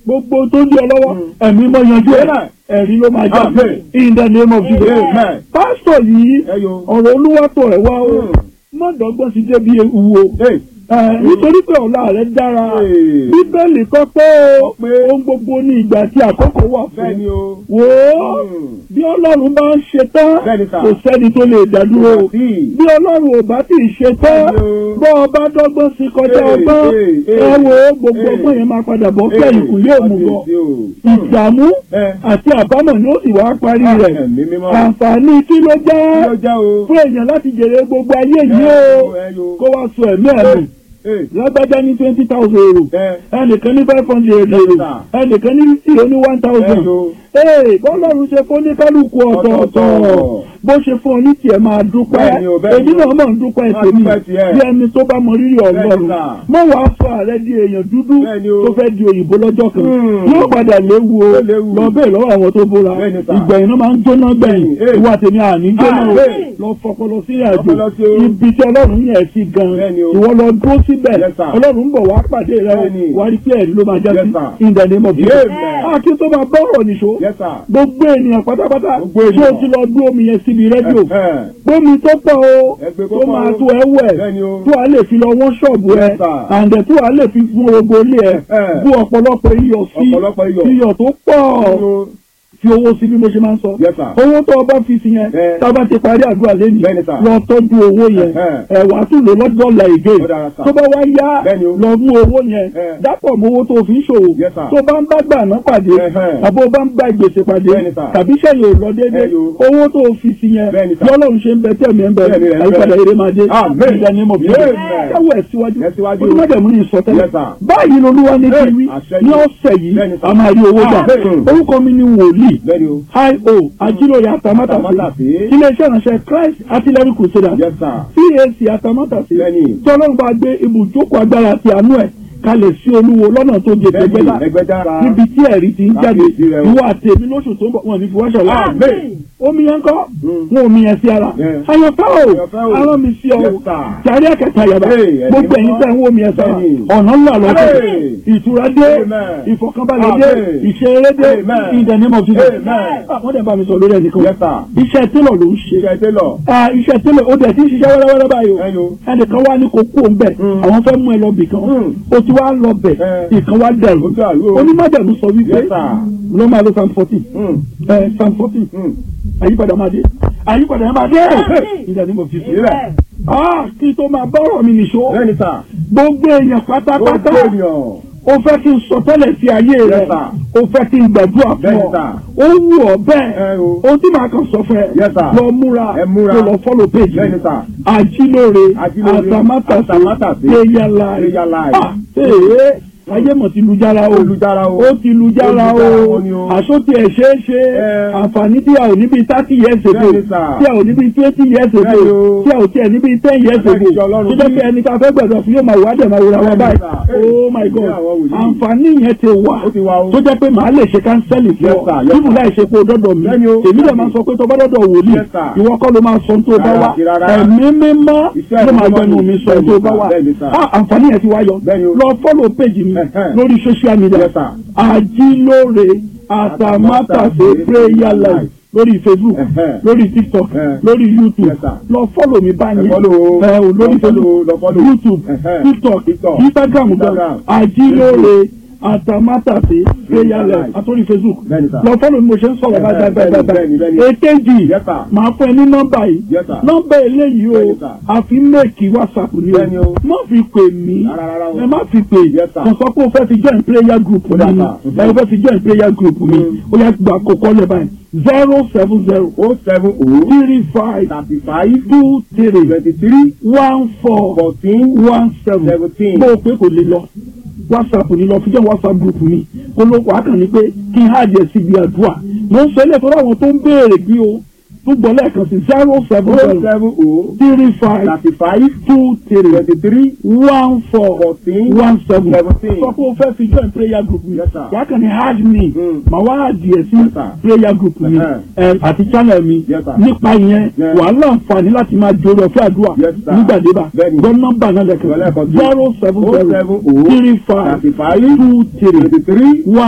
gbogbo tó di ọ lọ́wọ́ ẹ̀mí mọ́ yanjú ẹ̀ Amen. ẹ̀rí ló máa já Amen. in the name of Jesus Amen. pásítọ̀ yìí Ẹyọ. ọ̀rọ̀ olúwàtọ̀ ẹ̀ wá o Mm. mọ́dọ̀gbọ́n ti débi ewu o Hey. Ẹ, nítorí pé ọ̀la rẹ̀ dára Hey. bíbélì kọ́ pé Kọ pé ohun gbogbo ní ìgbà tí àkókò wà bẹ́ẹ̀ ni fún o. wò ó Mm. bí ọlọ́run bá ń ṣe tán Bẹ́ẹ̀ni sà. kò sẹ́ni tó lè dádúró o Sí. bí ọlọ́run ò bá tí ì ṣe tán Bẹ́ẹ̀ni o. bọ́ ọba dọ́gbọ́n sí kọjá Hey, ọgbọ́n hey, ẹ hey, wo gbogbo hey. ọgbọ́n yẹn máa padà bọ́ kẹ́yìn kù yóò mú bọ́ Kábíyèsí o. ìdààmú Ẹ. àti àbámọ̀ ni ó sì wá parí rẹ̀ Ẹ̀mí mímọ́. àǹfààní kí ló Kí jẹ́ ló jẹ́ o? fún èèyàn láti jèrè gbogbo ayé yìí Ẹ o yo, ẹ yo. kó wá sọ ẹ̀mí ẹ̀mí Hey. lágbájá ní twenty thousand euro Ẹ. ẹnìkan ní five hundred euro sà. ẹnìkan ní fifty ó ní one thousand Ẹ yo. ee bọ́lọ́run ṣe fún oníkálukú ọ̀tọ̀ọ̀tọ̀ Ọ̀tọ̀ọ̀tọ̀. bó ṣe fún ọ ní tiẹ̀ máa dúpẹ́ Bẹ́ẹ̀ni o, bẹ́ẹ̀ni èmi o. náà mọ̀ ń dúpẹ́ Máa tèmi dúpẹ́ tiẹ̀. bí ẹni tó bá mọ rírì ọlọ́run Bẹ́ẹ̀ni sà. mọ̀ wàá sọ ààrẹ di èèyàn dúdú Bẹ́ẹ̀ni o. tó fẹ́ di òyìnbó lọ́jọ́ kan Hmm. yóò padà léwu o Ó léwu. lọ bẹ́ẹ̀ lọ́wọ́ àwọn tó bóra Bẹ́ẹ̀ni sà. ìgbẹ̀yìn náà máa ń jóná gbẹ̀yìn Hey. ìwà tèmi àní jóná o Ah, hey. lọ fọpọlọ sí àjò Fọpọlọ sí o. ibi tí ọlọ́run yẹn sí gan Bẹ́ẹ̀ni o. ìwọ lọ dúró síbẹ̀ Yes, sir. ọlọ́run ń bọ̀ wá pàdé rẹ Bẹ́ẹ̀ni. wá rí pé ẹ̀rí ló máa já Yes, sí sir. in the name of Jesus. Amen. a kí n tó máa bọ́ ọ̀rọ̀ nìṣó Yes, sir. gbogbo ènìyàn pátápátá Gbogbo tí o ènìyàn. ti lọ gbé omi yẹn síbi rédíò Ẹ. gbómi tó pọ̀ o Ẹgbẹ́ tó kọ́kọ́ máa o. tó ẹ wẹ̀ Bẹ́ẹ̀ni o. tó a lè fi lọ wọ́n ṣọ́ọ̀bù ẹ Yes, sir. àǹdẹ̀ tó a lè fi fún gbogbo ilé ẹ Ẹ. bú ọ̀pọ̀lọpọ̀ iyọ̀ sí Ọ̀pọ̀lọpọ̀ iyọ̀. iyọ̀ tó pọ̀ Yo. fi owó sí bí mo ṣe máa ń sọ Yes, sir. owó tó o bá fi sí yẹn Ẹ. tá a bá ti parí àdúrà lẹ́nu Bẹ́ẹ̀ni, sir. lọ tọ́jú owó yẹn Ẹ. ẹ wàá tún lò lọ́dọ̀ ọ̀la ìgé Ó dára, sir. tó bá wá yá Bẹ́ẹ̀ni o. lọ mú owó yẹn Ẹ. dápọ̀ mọ́ owó tó o fi ń ṣòwò Yes, sir. tó bá ń bá gbà náà pàdé Ẹhẹ́. àbó bá ń bá gbèsè pàdé Bẹ́ẹ̀ni, sir. tàbí sẹ́yìn ò lọ déédéé Ẹ yo. owó tó o fi sí yẹn Bẹ́ẹ̀ni, sir. lọ́lọ́run ṣe ń bẹ tẹ̀mí ẹ̀ ń bẹ Bẹ́ẹ̀ni rẹ̀ ń bẹ. àyípadà eré máa dé Amen. ìjà ni mo fi Amen. káwọ́ ẹ̀ síwájú Ẹ̀ síwájú. olùmọ̀dẹ̀mú ní ìsọtẹ́lẹ̀ Yes, sir. báyìí lolúwa ní Hey, kí wí àṣẹ ní yìí. ọ̀sẹ̀ yìí Bẹ́ẹ̀ni, sir. a máa rí owó gbà Amen. orúkọ mi ni wòlíì Bẹ́ẹ̀ni o. hi-o ajílòyè àtàmátàsí Àtàmátàsí. iléeṣẹ́ ìránṣẹ́ christ artillery crusader Yes, sir. cac àtàmátàsí Bẹ́ẹ̀ni. tí ọlọ́run bá gbé ibùjókòó agbára àti àánú ẹ̀ kalẹ̀ sí olúwo lọ́nà tó jẹ Bẹ́ẹ̀ni, tẹ́gbẹ́dá Ẹgbẹ́dá. níbi tí ẹ̀rí ti ń jáde Kábíyèsí rẹ o. ìwọ àtẹ̀mí lóṣù tó ń bọ̀ wọn ní fìwáṣọ̀ láàrin Amen. omi yẹn kọ́ Mm. wọn omi yẹn sí ara Yeah. àyànfẹ́ o Àyànfẹ́ o. arán mi sí ọ Yes, sir. jàrí ẹ̀kẹta yàrá Hey, ẹ̀mí gbogbo ẹ̀yin mímọ́. tẹ̀ ń wọ omi yẹn sára Bẹ́ẹ̀ni. ọ̀nà ńlá lọ́dún Hey. ìtura dé Amen. ìfọ̀kànbalẹ̀ dé Amen. ìṣeré dé Amen. in the name of Jesus Amen. àwọn dẹ̀ bá mi sọ lórí ẹnìkan Yes, sir. iṣẹ́ télọ̀ ló ń ṣe Iṣẹ́ télọ̀. Ah, iṣẹ́ télọ̀ ó dẹ̀ ti ń ṣiṣẹ́ wẹ́rẹ́wẹ́rẹ́ báyìí o Ẹ yo. ẹnìkan wá ní kó kú òun bẹ̀ Mm. àwọn fẹ́ mú ẹ lọ bì kan Mm. o ti wá lọ bẹ̀ Eh. ìkan wá dẹ̀rù Ó dàrú o. onímọ̀dẹ̀rù sọ wípé Yes, sir. ló máa lo psalm fourteen Mm. ẹ psalm fourteen Mm. àyípadà máa dé àyípadà máa dé ìjà ní mo fi sí Sílẹ̀. ah kí tó máa bọ́rọ̀ mi nìṣó Bẹ́ẹ̀ni, sir. gbogbo èèyàn pátápátá Gbogbo ènìyàn. o fẹ́ kí n sọ tẹ́lẹ̀ sí ayé rẹ Yes, sir. o fẹ́ kí n gbàdúrà fún Bẹ́ẹ̀ni, ọ sir. ó wù ọ Ẹ bẹ́ẹ̀ o. ohun tí màá kàn sọ fún ẹ Yes, sir. lọ múra Ẹ múra. kó lọ fọ́lọ̀ péjì Bẹ́ẹ̀ni, sir. àjílóore Àjílóore, àtàmátàsé àtàmátàsé, péyàlá Prayer Live. ah ee ayé mọ̀ ti lu jára o Olùjára o. ó ti lu jára Ó lu jára o wọn ni o. àsótì ẹ̀ ṣeé ṣe Ẹ. àǹfààní tí a ò níbi thirty years ago Bẹ́ẹ̀ni, sir. tí a ò níbi twenty years ago Bẹ́ẹ̀ni o. tí a ò tiẹ̀ níbi ten years ago Bẹ́ẹ̀ni, ìjọ Ọlọ́run tó jẹ́ bí. pé ẹni tá a fẹ́ gbẹ̀dọ̀ fún yóò máa wá dẹ̀ máa wúra wa Bẹ́ẹ̀ni, báyìí sir. oh my god Bí àwọn wòlíì. àǹfààní yẹn ti wà Ó ti wà o. tó jẹ́ pé màá lè ṣe kánsẹ́lì fún Yes, ọ sir. Yes, níbù sir. láì ṣe pé o dọ́dọ̀ mi Bẹ́ẹ̀ni o. èmi dẹ̀ máa sọ pé tó bá dọ́dọ̀ wòlíì Yes, sir. ìwọ kọ́ ló máa sọ tó bá Rárá wá àti rárá. ẹ̀mí mímọ́ Iṣẹ́ ló máa ìmọ̀ gbẹnu ni. mi sọ tó bá wá Bẹ́ẹ̀ni, sir. Ah, àǹfààní yẹn ti wá yọ Bẹ́ẹ̀ni o. lọ fọ́lọ̀ péjì mi Ẹ̀hẹ́. lórí social media Yes, sir. àjílóore àtàmátàsé prayer life lórí facebook Ẹ̀hẹ́. lórí tiktok Ẹ̀hẹ́. lórí youtube Yes, sir. lọ fọ́lọ̀ mi báyìí Ẹ follow o. ẹ ò lórí Lọ follow o, facebook lọ follow. youtube Ẹ̀hẹ́. tiktok TikTok, instagram gan Instagram, àjílóore àtàmátàsé prayer life Life. àtòrí facebook Bẹ́ẹ̀ni, sir. lọ fọ́lọ̀ mi mo ṣe ń sọ̀rọ̀ Ẹ̀hẹ́, báyìí báyìí bẹ́ẹ̀ni, báyìí bẹ́ẹ̀ni, báyìí bẹ́ẹ̀ni. èkejì Yes, sir. màá fún ẹ ní nọ́mbà yìí Yes, sir. nọ́mbà eléyìí o Bẹ́ẹ̀ni, sir. àfi méèkì whatsapp ni Bẹ́ẹ̀ni o o. má fi pè mí Rárá, rárá o. ẹ má fi pè Yes, sir. kò sọ pé o fẹ́ fi join prayer group mi Ó dà, ni sir. ẹ o fẹ́ fi join prayer group mi Mm. ó yẹ gba àkókò lẹ́ báyìí zero seven zero O seven O three five thirty five two three twenty three one four fourteen one seven seventeen. bó o pé kò lè lọ whatsapp ni lọ fi jẹ́ whatsapp group mi kó ló wàá kàn ní pé kí n hàjẹ́ síbi àdúrà mo ń sọ ilé ìfowópamọ́ àwọn tó ń béèrè bí o tó gbọ́ lẹ́ẹ̀kan sí zero seven O zero seven O three five thirty five two three twenty three one four fourteen one seven seventeen. sọ pé o fẹ́ fi join prayer group mi Yes, sir. wàá kàn ní hard me Mm. màá wá adìẹ sí Yes, sir. prayer group mi Uh-huh. ẹ, àti channel mi Yes, sir. nípa ìyẹn Yeah. wàá láǹfààní láti máa jòrò ọ̀fẹ́ àdúrà Yes, sir. nígbàdébà Bẹ́ẹ̀ni. gbọ́ nọ́mbà náà Gbọ́ lẹ́ẹ̀kan lẹ́kọ̀ọ́ sí. zero seven O zero seven O three five thirty five two three twenty three one